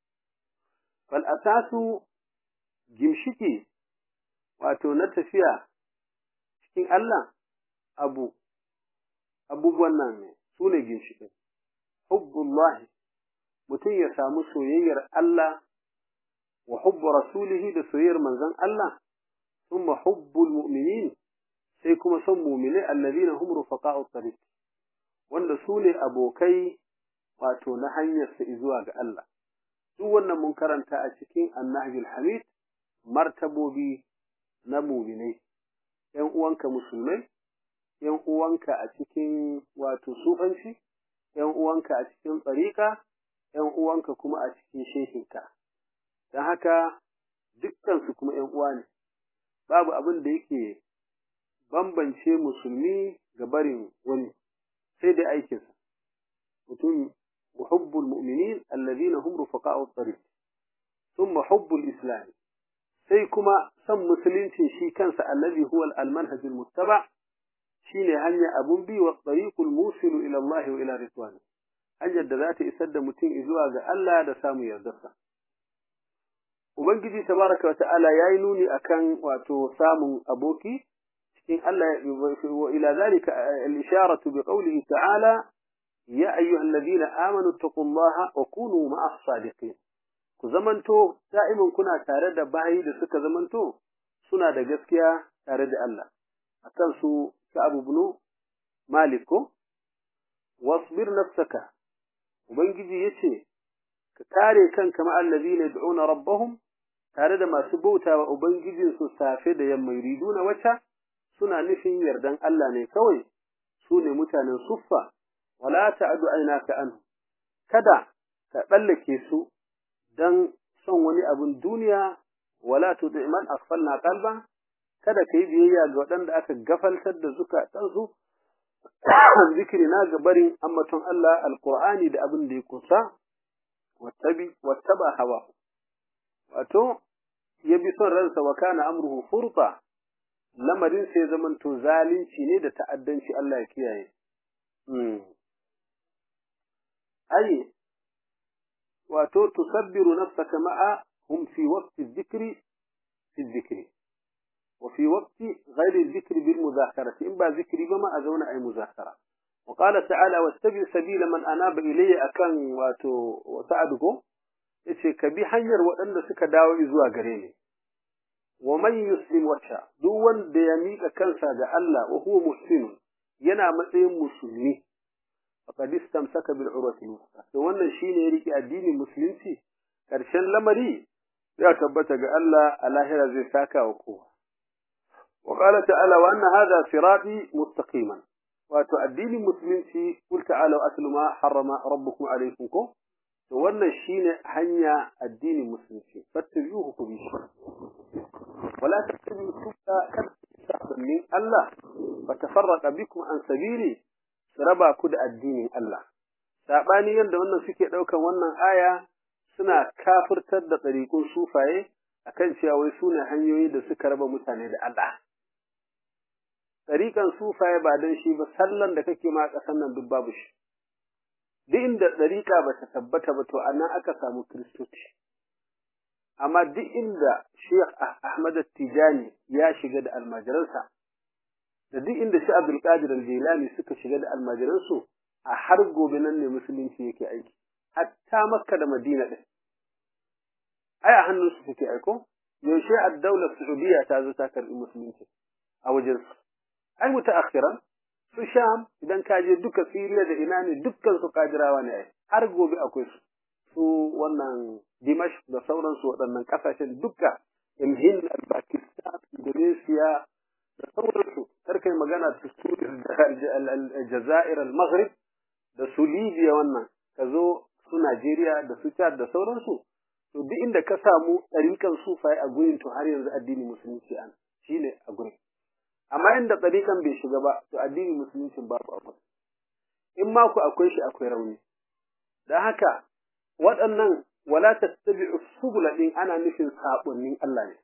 fal asasu gimshiki wato na tafiya cikin Allah abu abubuwan nan ne su ne ginshiki hubbullahi mutum ya samu soyayyar Allah wa hubbu rasulihi da soyayyar manzon Allah thumma hubbul mu'minin sai kuma son mu'minai alladhina hum rufaqa'u tariq wanda su ne abokai wato na hanyar su zuwa ga Allah duk wannan mun karanta a cikin annahjul hamid martabobi na mu'minai ‘yan uwanka musulmai, ‘yan uwanka a cikin wato sufanci, ‘yan uwanka a cikin tsarika, ‘yan uwanka kuma a cikin shehinka. Don haka dukkansu kuma ‘yan uwa ne, babu abin da yake bambance musulmi ga barin wani, sai dai aikinsa. Mutum muhubbul mu'minin allazina hum rufaqa'u tariq thumma hubbul islam sai kuma san musulunci shi kansa allazi huwa al-manhaj al-muttaba shine hanya abun bi wa tariqul musilu ila Allah wa ila ridwan hanyar da za ta isar da mutum zuwa ga Allah da samu yardarsa ubangiji tabaraka wa ta'ala yayi nuni akan wato samun aboki cikin Allah wa ila zalika al-isharatu bi qawlihi ta'ala ya ayyuhalladhina amanu taqullaha wa kunu ma'as sadiqin ku zamanto da'imin kuna tare da bayi da suka zamanto suna da gaskiya tare da Allah akan su Ka'ab ibn Malik ko wasbir nafsaka ubangiji yace ka kare kanka ma allazina yad'una rabbahum tare da masu bautawa ubangijin su safe da yamma yuriduna wata suna nufin yardan Allah ne kawai su ne mutanen suffa wala ta'du aynaka anhu kada ka tsallake su dan son wani abin duniya wala tudi man asfalna qalba kada kai biyayya ga waɗanda aka gafaltar da zukatansu zikiri na ga barin ammaton Allah alqur'ani da abin da ya kusa wattabi wattaba hawa wato ya bi son ransa wa kana amruhu furta lamarin sai zamanto zalunci ne da ta'addanci Allah ya kiyaye ai wato tusabbiru nafsaka ma'a hum fi waqti dhikri fi dhikri wa fi waqti ghairi dhikri bil mudhakarati in ba zikri ba ma a zauna ai muzakara wa qala ta'ala wattabi sabila man anaba ilayya akan wato sa'adugo yace ka bi hanyar waɗanda suka dawo zuwa gare ni wa man yuslim wata duk wanda ya mika kansa ga Allah wa huwa muhsin yana matsayin musulmi faqad istamsaka bil urwati al to wannan shine ya rike addinin musulunci karshen lamari ya tabbata ga Allah a lahira zai saka wa kowa wa qala ta'ala wa anna hadha sirati mustaqiman wato addinin musulunci kul ta'ala atlu ma harrama rabbukum alaykum ko to wannan shine hanya addinin musulunci fattabi'uhu ku bi shi wala tattabi'u subula min Allah fatafarraqa bikum an sabili su raba ku da addinin Allah. Saɓani yadda wannan suke ɗaukan wannan aya suna kafirtar da ɗariƙun sufaye akan cewa wai su ne hanyoyi da suka raba mutane da Allah. Ɗariƙan sufaye ba don shi ba sallan da kake ma a ƙasar nan duk babu shi. Duk inda ɗariƙa ba ta tabbata ba to a nan aka samu Kiristoci. Amma duk inda Sheikh Ahmad Tijani ya shiga da almajiransa, da duk inda shi Abdulkadir Al-Jilani suka shiga da almajiransu, a har gobe nan ne musulunci yake aiki. Hatta Makka da Madina ɗin. Ai a hannunsu suke aiko? Yaushe a daular Saudiya ta zo ta karɓi musulunci a wajensu. ai mutaakhiran su sham idan ka je duka siriya da ina ne dukkan su kadirawa ne ai har gobe akwai su su wannan dimash da sauransu waɗannan ƙasashen duka imhin al-pakistan indonesia da sauransu karkai magana da su jazair al-maghrib da su libya wannan ka zo su najeriya da su chad da sauransu to duk inda ka samu ɗarikan sufaye a gurin to har yanzu addini musulunci an shine a gurin amma inda tsarikan bai shiga ba to addinin musulunci babu abu in ma ku akwai shi akwai rauni dan haka waɗannan wala tattabi'u subula din ana nufin sabonnin Allah ne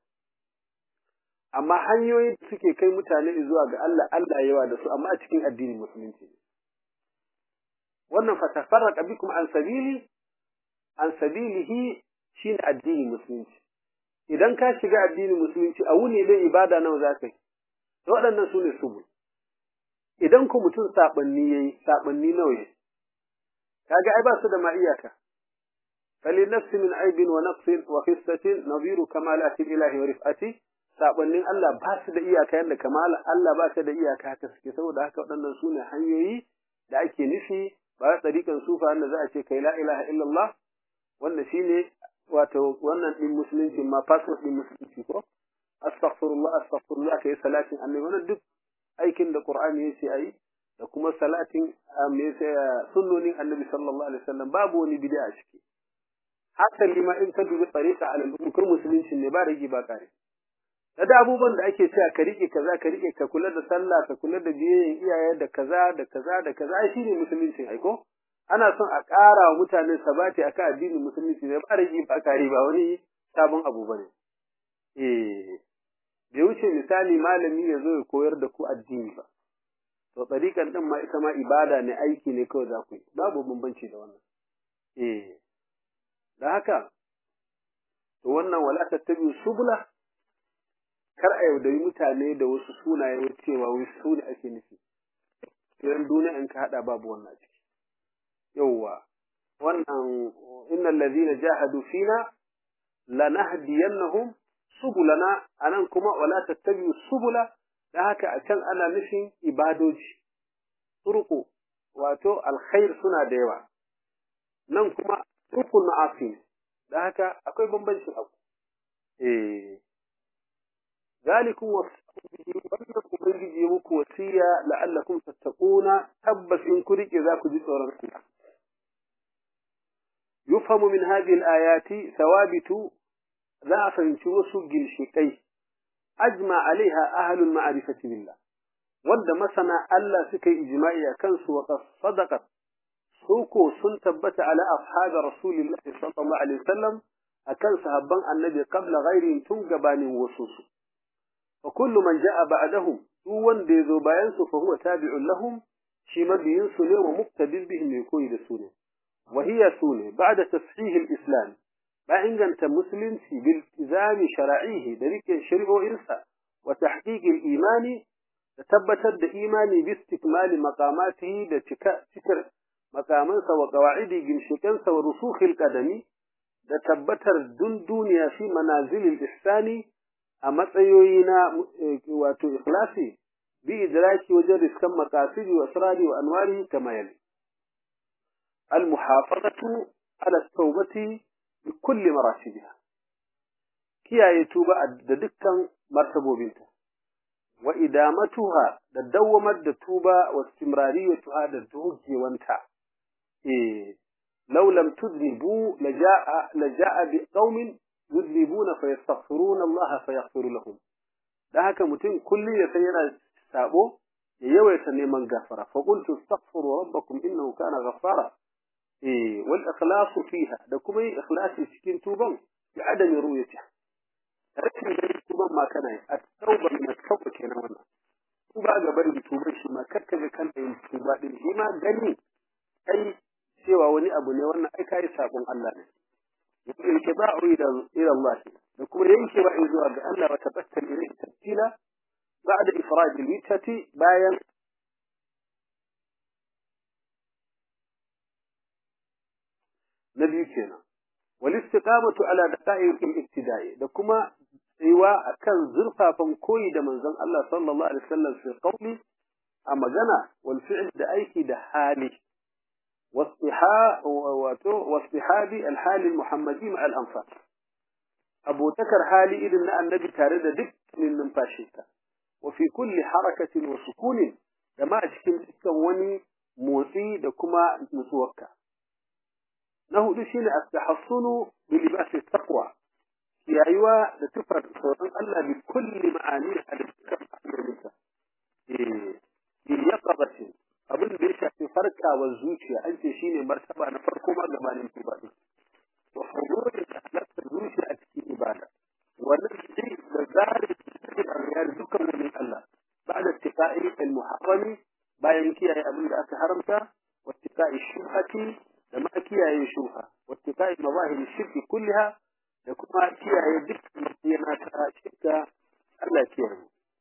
amma hanyoyi da suke kai mutane zuwa ga Allah Allah yawa da su amma a cikin addinin musulunci wannan fa tafarraqa bikum an sabili an sabilihi shine addinin musulunci idan ka shiga addinin musulunci a wuni dai ibada nawa za ka yi waɗannan su ne subul idan ku mutum saɓanni ya yi saɓanni nawa ya kaga ai ba su da ma iyaka fali nafsi min aibin wa nafsin wa khistatin naziru kamalati ilahi wa rif'ati saɓannin Allah ba su da iyaka yadda kamala Allah ba su da iyaka haka suke saboda haka waɗannan su ne hanyoyi da ake nufi ba tsarikan sufa wanda za a ce kai la ilaha illallah wanda shine wato wannan din musulunci ma fasfot din musulunci ko astaghfirullah astaghfirullah kai salatin annabi wannan duk aikin da qur'ani yace ayi da kuma salatin me sunnonin annabi sallallahu alaihi wasallam babu wani bid'a ciki haka ma in ka dubi tariqa alal umkur musulunci ne ba rigi ba kare da abubuwan da ake cewa ka rike kaza ka rike ka kula da sallah ka kula da biyayyen iyaye da kaza da kaza da kaza ai shine musulunci ai ko ana son a ƙara wa mutane sabati akan addinin musulunci ne ba rigi ba kare ba wani sabon abu bane eh bai wuce misali malami ya zo ya koyar da ku addini ba to tsarikan din ma ita ma ibada ne aiki ne kawai za ku yi babu bambanci da wannan eh da haka to wannan wala tattabi subula kar a yaudari mutane da wasu sunaye cewa wai su ne ake nufi idan duniya in ka hada babu wannan a ciki yawwa wannan innal ladhina jahadu fina lanahdiyannahum subulana anan kuma wala tattabi'u subula da haka a can ana nufin ibadoji turku wato alkhair suna da yawa nan kuma turkun ma'asi da haka akwai bambancin abu eh ذلكم وصاكم به wannan ubangiji muku wasiya la'allakum tattaquna tabbas in ku rike za ku ji tsoron Allah yufhamu min hadhihi al-ayati thawabitu za a fahimci wasu ginshiƙai ajma alaiha ahlul ma'rifati billah wanda masana Allah suka yi ijma'i a kansu wa sadaqat su ko sun tabbata ala ashabi rasulillahi sallallahu alaihi wasallam akan sahabban annabi qabla ghairihim tun gabanin wasu su wa kullu man ja'a ba'dahum duk wanda yazo bayan su fa huwa tabi'un lahum shi mabiyin su ne wa muqtadin bihim ne koyi da su ne wa hiya sune ba'da tashih al-islam ba inganta musulunci bil izami shara'ihi da rike shari'o'insa wa tahqiq al-imani da tabbatar da imani bi istikmali maqamatihi da cika cikar makamansa wa qawa'idi ginshikansa wa rusukhil qadami da tabbatar dun duniya fi manazilil ihsani a matsayoyi na wato ikhlasi bi idraki wajen riskan maqasidi wa asrari wa anwari kama yali al muhafazatu ala tawbati bi kulli maratibiha kiyaye tuba da dukkan martabobinta wa idamatuha da dawwamar da tuba wa istimrariyatuha da dogewanta eh law lam tudnibu laja'a laja'a bi qaumin yudnibuna fayastaghfiruna Allah fayaghfiru lahum dan haka mutum kulli ya san yana sabo ya yawaita neman gafara fa qultu astaghfiru rabbakum innahu kana ghaffara eh wal ikhlasu fiha da kuma yin ikhlasi cikin tuban bi adami ru'yatiha rashin ganin tuban ma kana yi a tauba min tauba kenan wannan tuba ga barin tuban shi ma kakka ga kanta yin tuba din shi ma gani kai cewa wani abu ne wannan ai kai sabon Allah ne yake ba ila ila Allah da kuma yanke ba zuwa ga Allah wa tabattal ilayhi tabtila ba'da ifrad al-mitati bayan nabi kenan wal istiqamatu ala daqa'iq al-ibtida'i da kuma tsayuwa akan zurfafan koyi da manzon Allah sallallahu alaihi wasallam fi qawli a magana wal fi'l da aiki da hali واصطحاب الحال المحمدي مع الأنفال أبو تكر حالي إذن النبي تارد دك من نمفاشيك وفي كل حركة وسكون لما أشكل وني موسي دكما مسوكا نهو دشين التحصن بلباس التقوى يا أيوة لتفر صورا الله بكل معانيها لتكفر إيه يقظة abin da ya shafi farkawar zuciya an ce shine martaba na farko ma gabanin ibada to hudurin da halatta zuciya a cikin ibada wannan shi da zari cikin ariyar dukkan wani Allah ba'da tiqa'i al-muharrami bayan kiyaye abin da aka haramta wa tiqa'i shubhati da ma kiyaye shubha wa tiqa'i mawahib shirki kulliha da kuma kiyaye dukkan yana ta shirka Allah kiyaye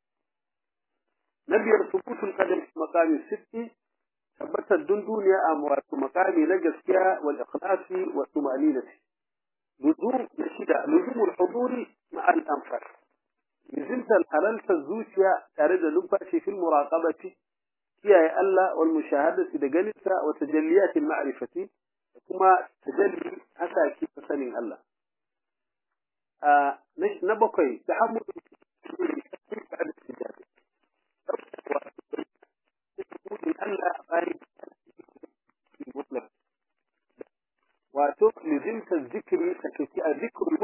نبي ثبوت القدم في مقام الست ثبت الدندونيا أموات مقام نجسكا والإخلاص والطمأنينة لزوم نشدة لزوم الحضور مع الأنفر لزمت الحلال الزوشيا تارد لنفاشي في المراقبة كيا ألا والمشاهدة دقلسة وتجليات المعرفة كما تجلي حتى كيف سنين الله آه نبقي تحمل بعد السجادة wato lizimta zikiri ka kaci a zikirin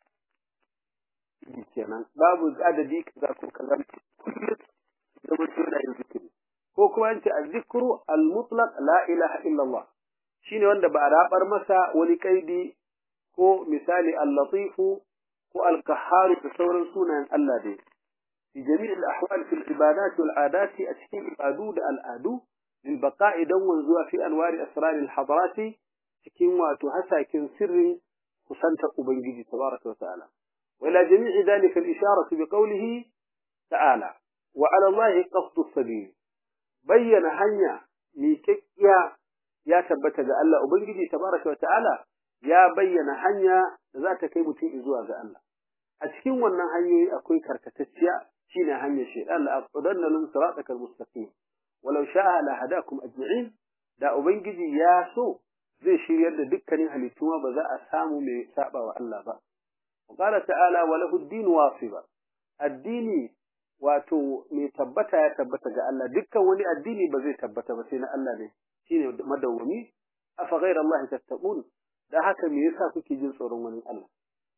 kenan babu adadi kaza ko kaza kullum zama tuna yin zikiri ko kuma yace az-zikru al-mutlaq la ilaha illa Allah shine wanda ba a rabar masa wani kaidi ko misali al-latifu ko al-qahhar da sauran sunayen Allah dai في جميع الأحوال في العبادات والعادات أتكين إبادود الآدو للبقاء دون زوا في أنوار أسرار الحضارات تكين واتهسا كن سر خسنت أبنجي تبارك وتعالى وإلى جميع ذلك الإشارة بقوله تعالى وعلى الله قصد السبيل بين هنيا ميكيا يا ثبت الله أبنجي تبارك وتعالى يا بين هنيا ذات كيمتين إزوا الله أتكين wannan hanyoyi akwai karkatacciya shine hanyar shaytan la aqudanna lin siratal mustaqim walau sha'a la hadakum ajma'in da ubangiji ya so zai shiryar da dukkanin halittu ba za a samu mai saba wa Allah ba qala ta'ala wa lahu ad-din wasiba addini wato mai tabbata ya tabbata ga Allah dukkan wani addini ba zai tabbata ba sai na Allah ne shine madawwami afa ghayra Allah tattaqun da haka me yasa kuke jin tsoron wani Allah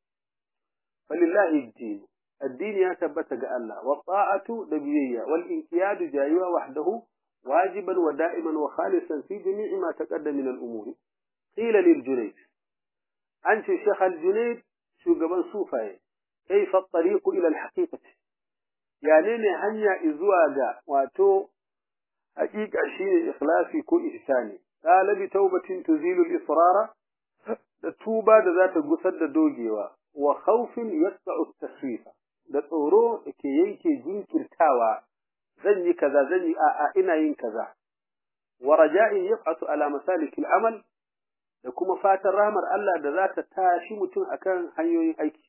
falillahi ad-din الدين يا ثبت الله والطاعة دبيية والانقياد جايوة وحده واجبا ودائما وخالصا في جميع ما تقدم من الأمور قيل للجنيد أنت شيخ الجنيد شو قبل صوفاي كيف الطريق إلى الحقيقة يعني هنيا إزواجا واتو حقيقة شيء إخلاصي كو إحساني قال بتوبة تزيل الإصرار توبة ذات قصد دوجيوا وخوف يقطع التسويف da tsoro da ke yanke jinkirtawa zan yi kaza zan yi a'a ina yin kaza wa raja'in yab'atu ala masalikil amal da kuma fatan rahmar Allah da za ta tashi mutum akan hanyoyin aiki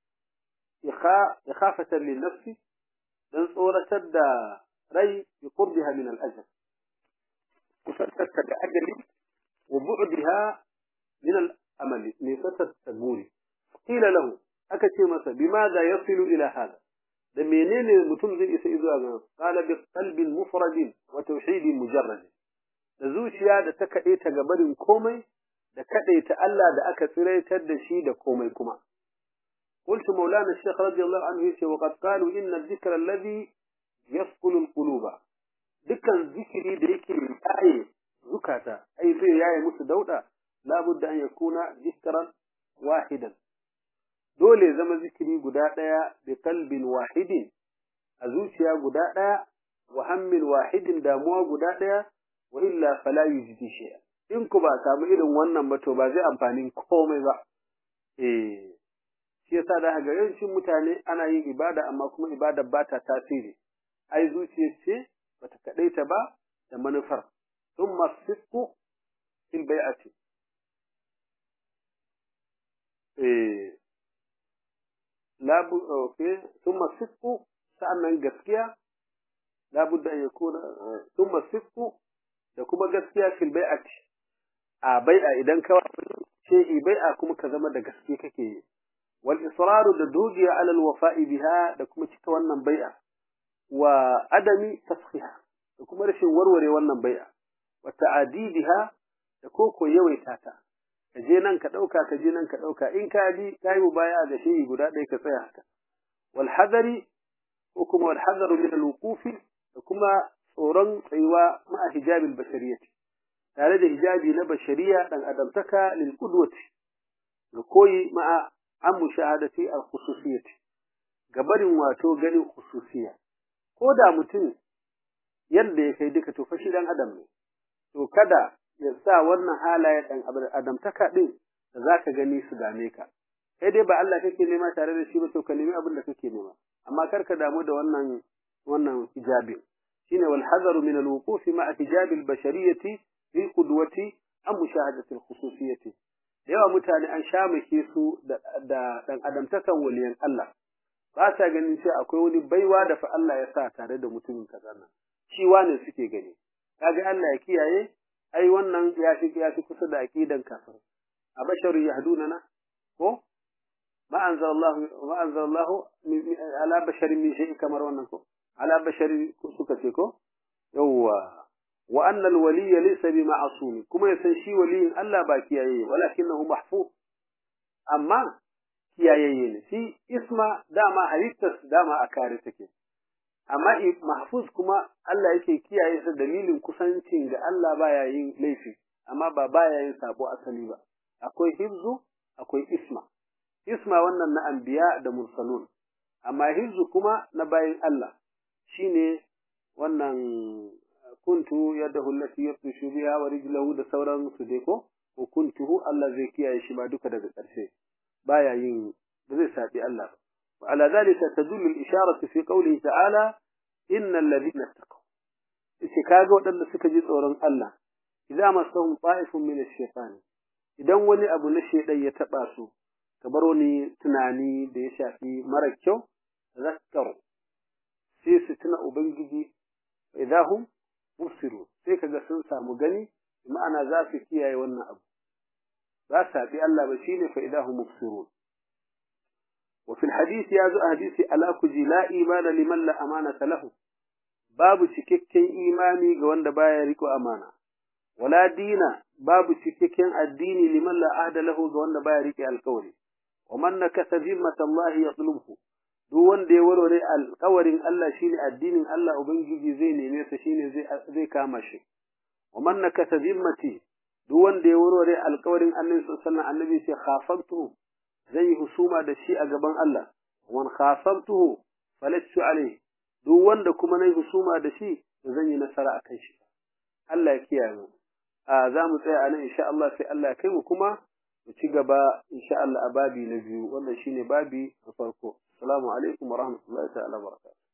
ikhafatan lin nafsi dan tsoratar da rai bi qurbiha min al ajr kusantar da ajali wa bu'diha min al amali ne satar taburi qila lahu aka ce masa bimaza yasilu ila hada da menene mutum zai isa zuwa ga qala bi qalbin mufradin wa tauhidin mujarrad da zuciya da ta kade ta gabarin komai da kade ta Allah da aka tsiraitar da shi da komai kuma قلت مولانا الشيخ رضي الله عنه يقول وقد قالوا إن الذكر الذي يسقل القلوب dukkan zikiri da yake yaye zukata ai zai yaye musu dauda la budda an yakuna dhikran wahidan dole zama zikiri guda daya bi qalbin wahidin a zuciya guda daya wa hammin wahidin damuwa guda daya wa illa fala yujdi shay'a in ku ba samu irin wannan ba to ba zai amfani komai ba eh shi yasa da ga yawancin mutane ana yin ibada amma kuma ibada ba ta tasiri ai zuciya ce bata kadaita ba da manufar thumma sidqu fil bai'ati eh la bu okay thumma sidqu sa'annan gaskiya la budda an yakuna thumma sidqu da kuma gaskiya fil bai'ati a bai'a idan ka ce bai'a kuma ka zama da gaske kake yi wal israru da dogiya ala al wafa'i biha da kuma cika wannan bai'a wa adami tasfiha da kuma rashin warware wannan bai'a wa ta'adidiha da koko yawaita ta ka je nan ka dauka ka je nan ka dauka in ka bi kai mu baya ga shehi guda ɗaya ka tsaya haka wal hadari ko kuma wal hadaru min al wuqufi da kuma tsoron tsayuwa ma'a hijabil bashariyati tare da hijabi na bashariya dan adamtaka lil qudwati ga koyi ma'a an mushahadati al khususiyati gabarin wato ganin khususiya ko da mutum yadda ya kai duka to fa shi dan adam ne to kada ya sa wannan halaye dan adamtaka din da zaka gani su dame ka kai dai ba Allah kake nema tare da shi ba to ka nemi abin da kake nema amma kar ka damu da wannan wannan hijabin shine wal hadaru min al wuquf ma'a hijab al bashariyati fi qudwati am mushahadati al khususiyati yawa mutane an shamake su da dan adamtakan waliyan Allah ba sa ganin sai akwai wani baiwa da fa Allah ya sa tare da mutumin kaza nan shi wane suke gani kaga Allah ya kiyaye ai wannan ya fi ya fi kusa da aqidan kafir a basharu yahdunana ko ma anzalallahu ma anzalallahu ala basharin min shay'in kamar wannan ko ala bashari suka ce ko yawwa wa anna alwaliy laysa bi ma'sum kuma yasan shi waliyin Allah ba kiyaye walakinahu mahfuz amma kiyayeye ne shi isma dama halittar dama a kare take amma mahfuz kuma Allah yake kiyaye sa dalilin kusancin ga Allah baya yin laifi amma ba baya yin sabo asali ba akwai hifzu akwai isma isma wannan na anbiya da mursalun amma hifzu kuma na bayin Allah shine wannan kuntu yadahu allati yabtushu biha wa rijluhu da sauran su dai ko ko kuntuhu Allah zai kiyaye shi ba duka daga ƙarshe baya yin ba zai sabi Allah ba wa ala zalika tadullu al-isharatu fi qawlihi ta'ala innal ladhina taqaw shi kaga wadanda suka ji tsoron Allah idza masahum ta'ifun min ash-shaytan idan wani abu na shedan ya taba su kamar wani tunani da ya shafi mara kyau zakkaru sai su tuna ubangiji idahum mubsiru sai kaga sun samu gani ma'ana za su kiyaye wannan abu za su bi Allah ba shine fa idahum mubsirun wa fil hadith ya zo hadisi ala kuji la imana liman la amanata lahu babu cikakken imani ga wanda baya riko amana wala dina babu cikakken addini liman la ahda lahu ga wanda baya rike alkawari wa man nakasa zimmata Allah yatlubhu duk wanda ya warware alƙawarin Allah shine addinin Allah ubangiji zai neme sa shine zai zai kama shi wa man nakasa zimmati duk wanda ya warware alƙawarin Annabi sallallahu alaihi annabi sai khafantu zai husuma da shi a gaban Allah wan khasamtuhu falattu alaihi duk wanda kuma nayi husuma da shi zan yi nasara akan shi Allah ya kiyaye mu a za mu tsaya anan insha Allah sai Allah ya kai mu kuma mu ci gaba insha Allah a babi na biyu wannan shine babi na farko assalamu alaikum wa rahmatullahi ta'ala wa barakatuh